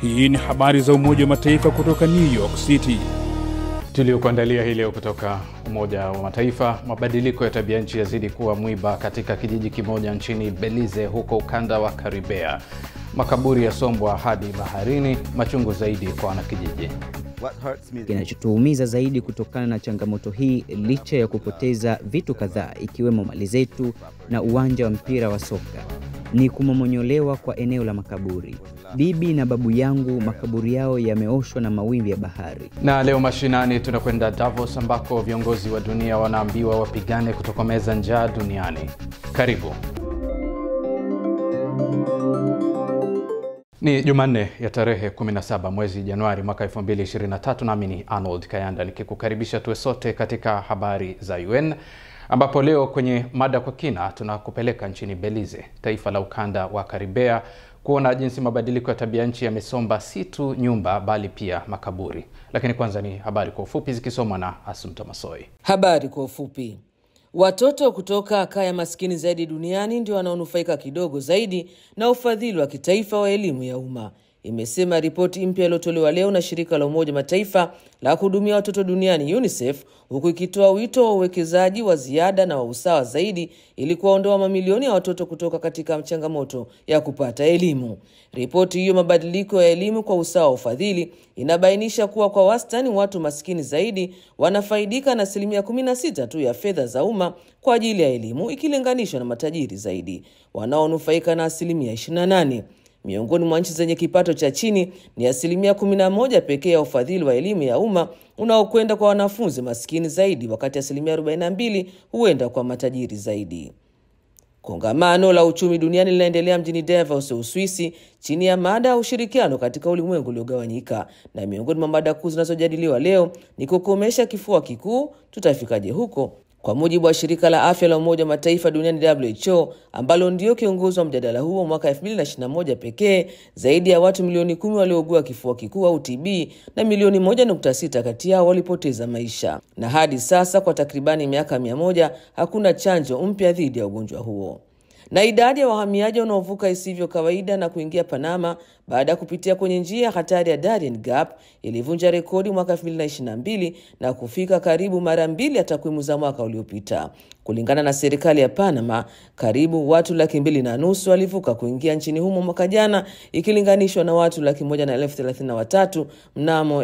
Hii ni habari za Umoja wa Mataifa kutoka New York City. Tuliokuandalia hii leo kutoka Umoja wa Mataifa. Mabadiliko ya tabia nchi yazidi kuwa mwiba katika kijiji kimoja nchini Belize, huko ukanda wa Karibea. Makaburi yasombwa hadi baharini, machungu zaidi kwa wanakijiji. Kinachotuumiza zaidi kutokana na changamoto hii, licha ya kupoteza vitu kadhaa ikiwemo mali zetu na uwanja wa mpira wa soka, ni kumomonyolewa kwa eneo la makaburi. Bibi na babu yangu makaburi yao yameoshwa na mawimbi ya bahari. Na leo mashinani tunakwenda Davos ambako viongozi wa dunia wanaambiwa wapigane kutokomeza njaa duniani. Karibu. Ni Jumanne ya tarehe 17 mwezi Januari mwaka 2023, nami ni Arnold Kayanda nikikukaribisha tuwe sote katika habari za UN ambapo leo kwenye mada kwa kina tunakupeleka nchini Belize, taifa la ukanda wa Karibea, kuona jinsi mabadiliko ya tabia nchi yamesomba si tu nyumba bali pia makaburi. Lakini kwanza ni habari kwa ufupi zikisomwa na Asumta Masoi. Habari kwa ufupi. Watoto kutoka kaya maskini zaidi duniani ndio wanaonufaika kidogo zaidi na ufadhili wa kitaifa wa elimu ya umma, imesema ripoti mpya iliyotolewa leo na shirika la Umoja Mataifa la kuhudumia watoto duniani UNICEF, huku ikitoa wito wa uwekezaji wa ziada na wa usawa zaidi ili kuwaondoa mamilioni ya watoto kutoka katika changamoto ya kupata elimu. Ripoti hiyo mabadiliko ya elimu kwa usawa wa ufadhili inabainisha kuwa kwa wastani watu maskini zaidi wanafaidika na asilimia 16 tu ya fedha za umma kwa ajili ya elimu ikilinganishwa na matajiri zaidi wanaonufaika na asilimia 28. Miongoni mwa nchi zenye kipato cha chini ni asilimia 11 pekee ya ufadhili wa elimu ya umma unaokwenda kwa wanafunzi maskini zaidi, wakati asilimia 42 huenda kwa matajiri zaidi. Kongamano la uchumi duniani linaendelea mjini Davos, Uswisi, chini ya mada ya ushirikiano katika ulimwengu uliogawanyika, na miongoni mwa mada kuu zinazojadiliwa leo ni kukomesha kifua kikuu. Tutafikaje huko? Kwa mujibu wa shirika la afya la Umoja wa Mataifa duniani WHO, ambalo ndio kiongozi wa mjadala huo, mwaka 2021 pekee zaidi ya watu milioni kumi waliougua kifua kikuu au TB na milioni 1.6 kati yao walipoteza maisha, na hadi sasa kwa takribani miaka mia moja hakuna chanjo mpya dhidi ya ugonjwa huo na idadi ya wahamiaji wanaovuka isivyo kawaida na kuingia Panama baada ya kupitia kwenye njia hatari ya Darien Gap ilivunja rekodi mwaka 2022 na kufika karibu mara mbili ya takwimu za mwaka uliopita. Kulingana na serikali ya Panama, karibu watu laki mbili na nusu walivuka kuingia nchini humo mwaka jana ikilinganishwa na watu laki moja na elfu thelathini na watatu mnamo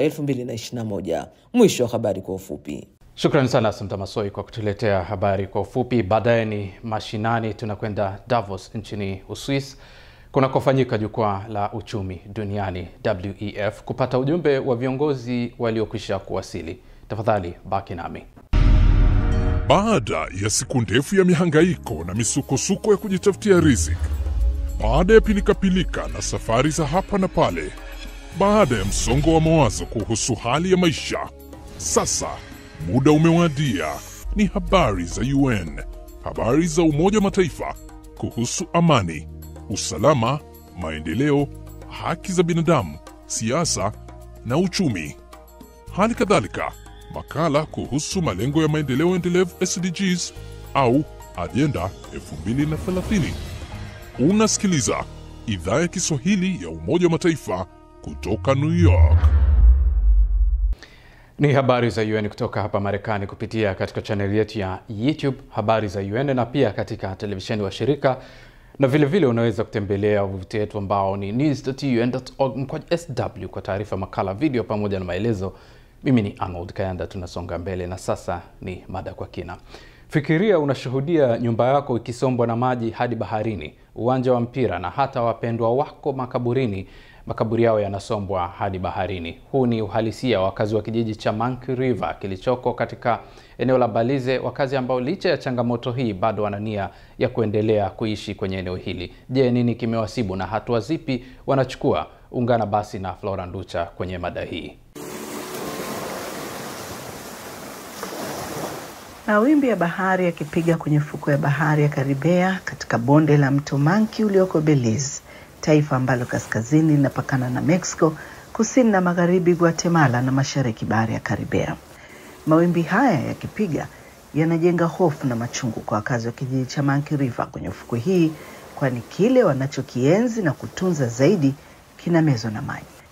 2021. Mwisho wa habari kwa ufupi. Shukrani sana Asumta Masoi kwa kutuletea habari kwa ufupi. Baadaye ni mashinani, tunakwenda Davos nchini Uswis kunakofanyika jukwaa la uchumi duniani WEF kupata ujumbe wa viongozi waliokwisha kuwasili. Tafadhali baki nami. Baada ya siku ndefu ya mihangaiko na misukosuko ya kujitafutia riziki, baada ya pilikapilika na safari za hapa na pale, baada ya msongo wa mawazo kuhusu hali ya maisha, sasa muda umewadia. Ni habari za UN, habari za Umoja wa Mataifa kuhusu amani, usalama, maendeleo, haki za binadamu, siasa na uchumi. Hali kadhalika makala kuhusu malengo ya maendeleo endelevu SDGs au ajenda 2030. Unasikiliza idhaa ya Kiswahili ya Umoja wa Mataifa kutoka New York. Ni habari za UN kutoka hapa Marekani kupitia katika chaneli yetu ya YouTube habari za UN na pia katika televisheni wa shirika na vile vile unaweza kutembelea wavuti wetu ambao ni news.un.org kwa sw kwa taarifa, makala, video pamoja na maelezo. Mimi ni Arnold Kayanda, tunasonga mbele na sasa ni mada kwa kina. Fikiria unashuhudia nyumba yako ikisombwa na maji hadi baharini, uwanja wa mpira na hata wapendwa wako makaburini makaburi yao yanasombwa hadi baharini. Huu ni uhalisia wa wakazi wa kijiji cha Monkey River kilichoko katika eneo la Belize, wakazi ambao licha ya changamoto hii bado wana nia ya kuendelea kuishi kwenye eneo hili. Je, nini kimewasibu na hatua zipi wanachukua? Ungana basi na Flora Nducha kwenye mada hii. Mawimbi ya bahari yakipiga kwenye fuko ya bahari ya Karibea katika bonde la mto Manki ulioko Belize, taifa ambalo kaskazini linapakana na Mexico, kusini na magharibi Guatemala na mashariki bahari ya Karibea. Mawimbi haya yakipiga yanajenga hofu na machungu kwa wakazi wa kijiji cha Monkey River kwenye ufukwe hii, kwani kile wanachokienzi na kutunza zaidi kinamezwa na maji.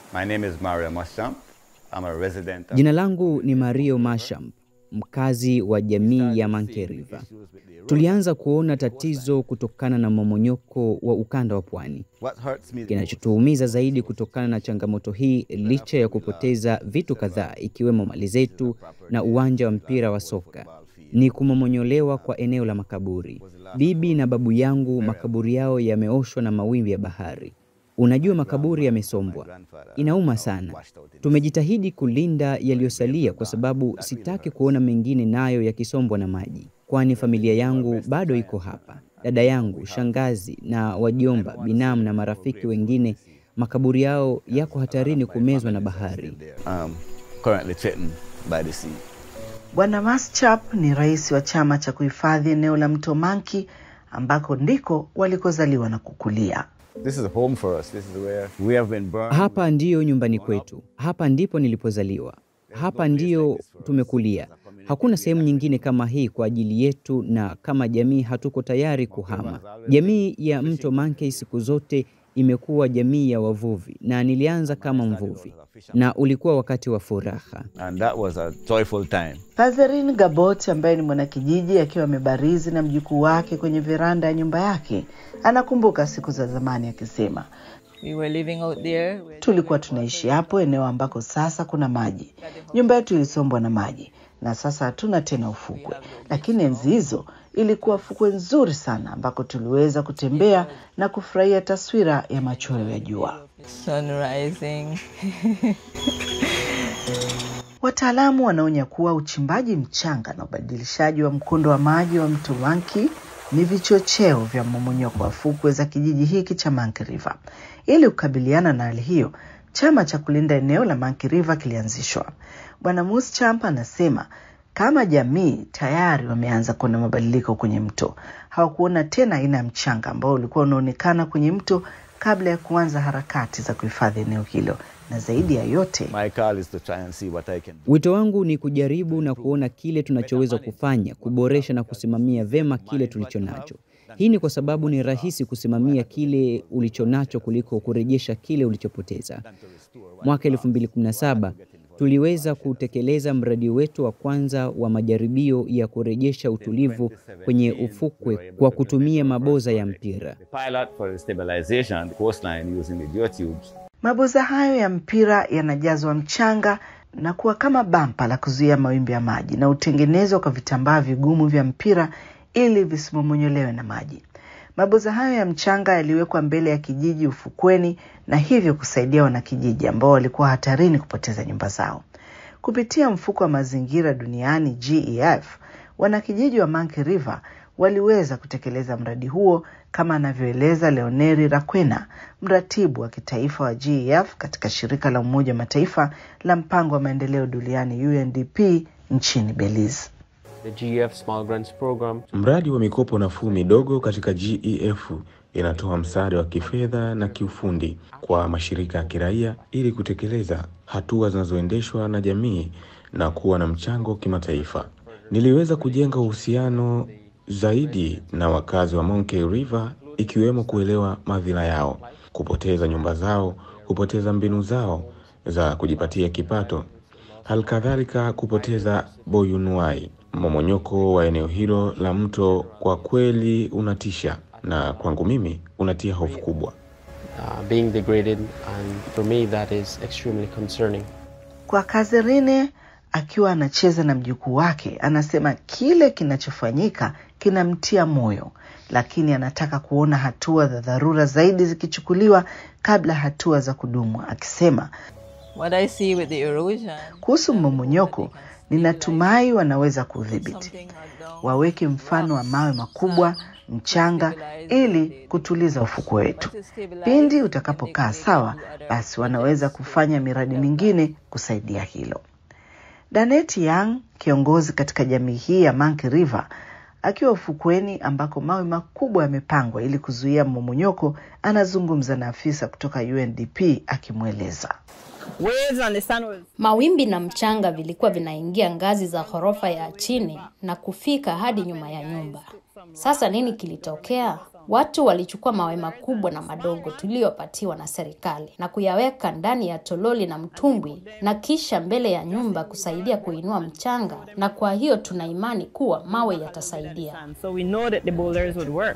My name is Mario Moschamp. I'm a resident of Jina langu ni Mario Masham, mkazi wa jamii ya Monkey River. Tulianza kuona tatizo kutokana na mmomonyoko wa ukanda wa pwani. What hurts me Kinachotuumiza zaidi kutokana na changamoto hii, licha ya kupoteza vitu kadhaa ikiwemo mali zetu na uwanja wa mpira wa soka, ni kumomonyolewa kwa eneo la makaburi. Bibi na babu yangu makaburi yao yameoshwa na mawimbi ya bahari. Unajua, makaburi yamesombwa, inauma sana. Tumejitahidi kulinda yaliyosalia kwa sababu sitaki kuona mengine nayo yakisombwa na maji, kwani familia yangu bado iko hapa. Dada yangu, shangazi na wajomba, binamu na marafiki wengine, makaburi yao yako hatarini kumezwa na bahari. um, currently threatened by the sea. Bwana Maschap ni rais wa chama cha kuhifadhi eneo la mto Manki ambako ndiko walikozaliwa na kukulia. This is home for us. This is where we have been burned. Hapa ndiyo nyumbani kwetu, hapa ndipo nilipozaliwa, hapa ndiyo tumekulia. Hakuna sehemu nyingine kama hii kwa ajili yetu, na kama jamii hatuko tayari kuhama. Jamii ya mto Mankey siku zote imekuwa jamii ya wavuvi, na nilianza kama mvuvi, na ulikuwa wakati wa furaha. And that was a joyful time. Catherine Gabot ambaye ni mwanakijiji akiwa amebarizi na mjukuu wake kwenye veranda ya nyumba yake anakumbuka siku za zamani akisema, We were living out there. tulikuwa tunaishi hapo eneo ambako sasa kuna maji. Nyumba yetu ilisombwa na maji na sasa hatuna tena ufukwe, lakini enzi hizo ilikuwa fukwe nzuri sana ambako tuliweza kutembea na kufurahia taswira ya machweo ya jua. Sun rising. Wataalamu wanaonya kuwa uchimbaji mchanga na ubadilishaji wa mkondo wa maji wa mto Manki ni vichocheo vya mmomonyoko wa fukwe za kijiji hiki cha Monkey River. Ili kukabiliana na hali hiyo, chama cha kulinda eneo la Monkey River kilianzishwa. Bwana Muschamp anasema kama jamii tayari wameanza kuona mabadiliko kwenye mto. Hawakuona tena aina ya mchanga ambao ulikuwa unaonekana kwenye mto kabla ya kuanza harakati za kuhifadhi eneo hilo, na zaidi ya yote My call is to try and see what I can do. Wito wangu ni kujaribu na kuona kile tunachoweza kufanya kuboresha na kusimamia vema kile tulicho nacho. Hii ni kwa sababu ni rahisi kusimamia kile ulicho nacho kuliko kurejesha kile ulichopoteza. Mwaka 2017 tuliweza kutekeleza mradi wetu wa kwanza wa majaribio ya kurejesha utulivu kwenye ufukwe kwa kutumia maboza ya mpira. The pilot for the stabilization of the coastline using the geotubes Maboza hayo ya mpira yanajazwa mchanga na kuwa kama bampa la kuzuia mawimbi ya maji na hutengenezwa kwa vitambaa vigumu vya mpira ili visimomonyolewe na maji. Maboza hayo ya mchanga yaliwekwa mbele ya kijiji ufukweni na hivyo kusaidia wanakijiji ambao walikuwa hatarini kupoteza nyumba zao. Kupitia mfuko wa mazingira duniani GEF, wanakijiji wa Monkey River waliweza kutekeleza mradi huo kama anavyoeleza Leoneri Rakwena, mratibu wa kitaifa wa GEF katika shirika la Umoja wa Mataifa la mpango wa maendeleo duniani UNDP nchini Belize. The GEF Small Grants Program Mradi wa mikopo nafuu midogo katika GEF inatoa msaada wa kifedha na kiufundi kwa mashirika ya kiraia ili kutekeleza hatua zinazoendeshwa na jamii na kuwa na mchango kimataifa. Niliweza kujenga uhusiano zaidi na wakazi wa Monkey River ikiwemo kuelewa madhila yao, kupoteza nyumba zao, kupoteza mbinu zao za kujipatia kipato, halikadhalika kupoteza boyunuai. Mmomonyoko wa eneo hilo la mto kwa kweli unatisha, na kwangu mimi unatia hofu kubwa. uh, being degraded, and for me, that is extremely concerning. Kwa Kazerine akiwa anacheza na mjukuu wake, anasema kile kinachofanyika kinamtia moyo, lakini anataka kuona hatua za dharura zaidi zikichukuliwa kabla hatua za kudumu, akisema What I see with the erosion. kuhusu mmomonyoko, ninatumai wanaweza kudhibiti, waweke mfano wa mawe makubwa, mchanga, ili kutuliza ufukwe wetu. Pindi utakapokaa sawa, basi wanaweza kufanya miradi mingine kusaidia hilo. Danet Young, kiongozi katika jamii hii ya Monkey River, akiwa ufukweni ambako mawe makubwa yamepangwa ili kuzuia mmomonyoko, anazungumza na afisa kutoka UNDP akimweleza. Mawimbi na mchanga vilikuwa vinaingia ngazi za ghorofa ya chini na kufika hadi nyuma ya nyumba. Sasa nini kilitokea? Watu walichukua mawe makubwa na madogo tuliyopatiwa na serikali na kuyaweka ndani ya tololi na mtumbwi na kisha mbele ya nyumba kusaidia kuinua mchanga, na kwa hiyo tuna imani kuwa mawe yatasaidia. So we know that the boulders would work.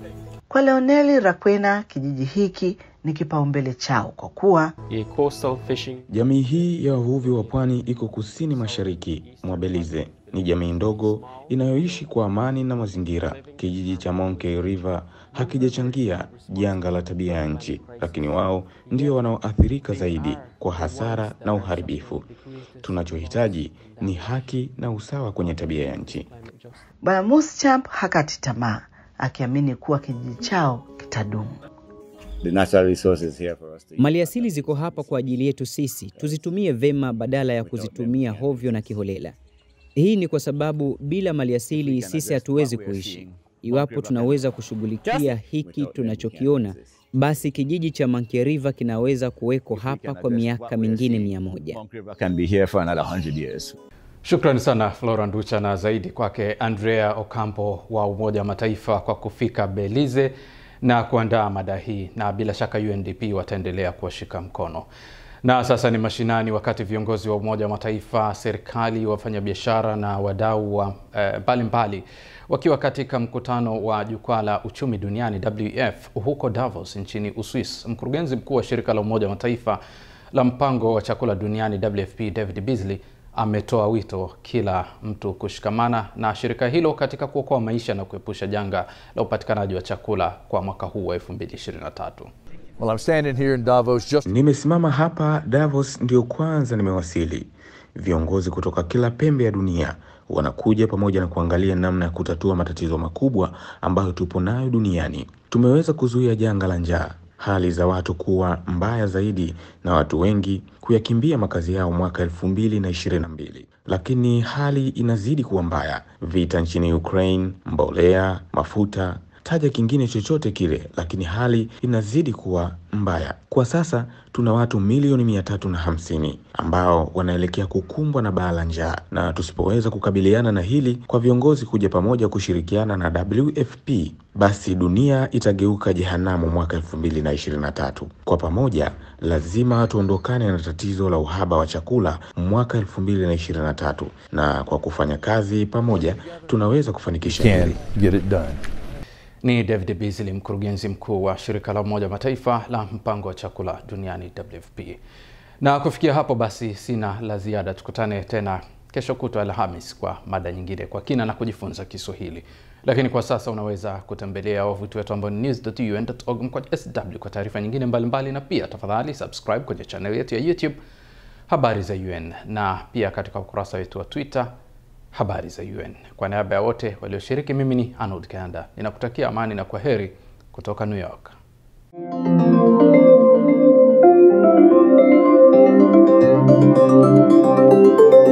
Kwa Leoneli Rakwena, kijiji hiki ni kipaumbele chao kwa kuwa A coastal fishing Jamii hii ya wavuvi wa pwani iko kusini mashariki mwa Belize. Ni jamii ndogo inayoishi kwa amani na mazingira. Kijiji cha Monkey River hakijachangia janga la tabia ya nchi, lakini wao ndio wanaoathirika zaidi kwa hasara na uharibifu. Tunachohitaji ni haki na usawa kwenye tabia ya nchi. Bwana Muschamp hakati tamaa, akiamini kuwa kijiji chao kitadumu. The natural resources here for us to use. Maliasili ziko hapa kwa ajili yetu sisi, tuzitumie vema badala ya kuzitumia hovyo na kiholela. Hii ni kwa sababu bila maliasili sisi hatuwezi kuishi. Iwapo tunaweza kushughulikia hiki tunachokiona, basi kijiji cha Monkey River kinaweza kuweko hapa kwa miaka mingine mia moja. Monk River can be here for another 100 years. Shukrani sana Flora Nducha na zaidi kwake Andrea Ocampo wa Umoja wa Mataifa kwa kufika Belize na kuandaa mada hii, na bila shaka UNDP wataendelea kuwashika mkono. Na sasa ni mashinani, wakati viongozi wa Umoja wa Mataifa, serikali, wafanyabiashara na wadau wa mbalimbali eh, wakiwa katika mkutano wa jukwaa la uchumi duniani WEF huko Davos nchini Uswis. Mkurugenzi mkuu wa shirika la Umoja wa Mataifa la mpango wa chakula duniani WFP David Beasley ametoa wito kila mtu kushikamana na shirika hilo katika kuokoa maisha na kuepusha janga la upatikanaji wa chakula kwa mwaka huu wa 2023. Well, I'm standing here in Davos just Nimesimama hapa Davos, ndio kwanza nimewasili. Viongozi kutoka kila pembe ya dunia wanakuja pamoja na kuangalia namna ya kutatua matatizo makubwa ambayo tupo nayo duniani. Tumeweza kuzuia janga la njaa, hali za watu kuwa mbaya zaidi na watu wengi kuyakimbia makazi yao mwaka elfu mbili na ishirini na mbili. Lakini hali inazidi kuwa mbaya: vita nchini Ukraine, mbolea, mafuta taja kingine chochote kile, lakini hali inazidi kuwa mbaya. Kwa sasa tuna watu milioni mia tatu na hamsini ambao wanaelekea kukumbwa na baa la njaa, na tusipoweza kukabiliana na hili kwa viongozi kuja pamoja kushirikiana na WFP, basi dunia itageuka jehanamu mwaka elfu mbili na ishirini na tatu. Kwa pamoja lazima tuondokane na tatizo la uhaba wa chakula mwaka elfu mbili na ishirini na tatu, na kwa kufanya kazi pamoja tunaweza kufanikisha hili. get it done. Ni David Beasley, mkurugenzi mkuu wa shirika la Umoja wa Mataifa la mpango wa chakula duniani WFP. Na kufikia hapo basi, sina la ziada. Tukutane tena kesho kutwa Alhamis kwa mada nyingine kwa kina na kujifunza Kiswahili. Lakini kwa sasa unaweza kutembelea wavuti wetu ambao ni news.un.org kwa sw kwa taarifa nyingine mbalimbali mbali, na pia tafadhali subscribe kwenye channel yetu ya YouTube Habari za UN na pia katika ukurasa wetu wa Twitter Habari za UN. Kwa niaba ya wote walioshiriki, mimi ni Arnold Kanda ninakutakia amani na kwa heri kutoka New York.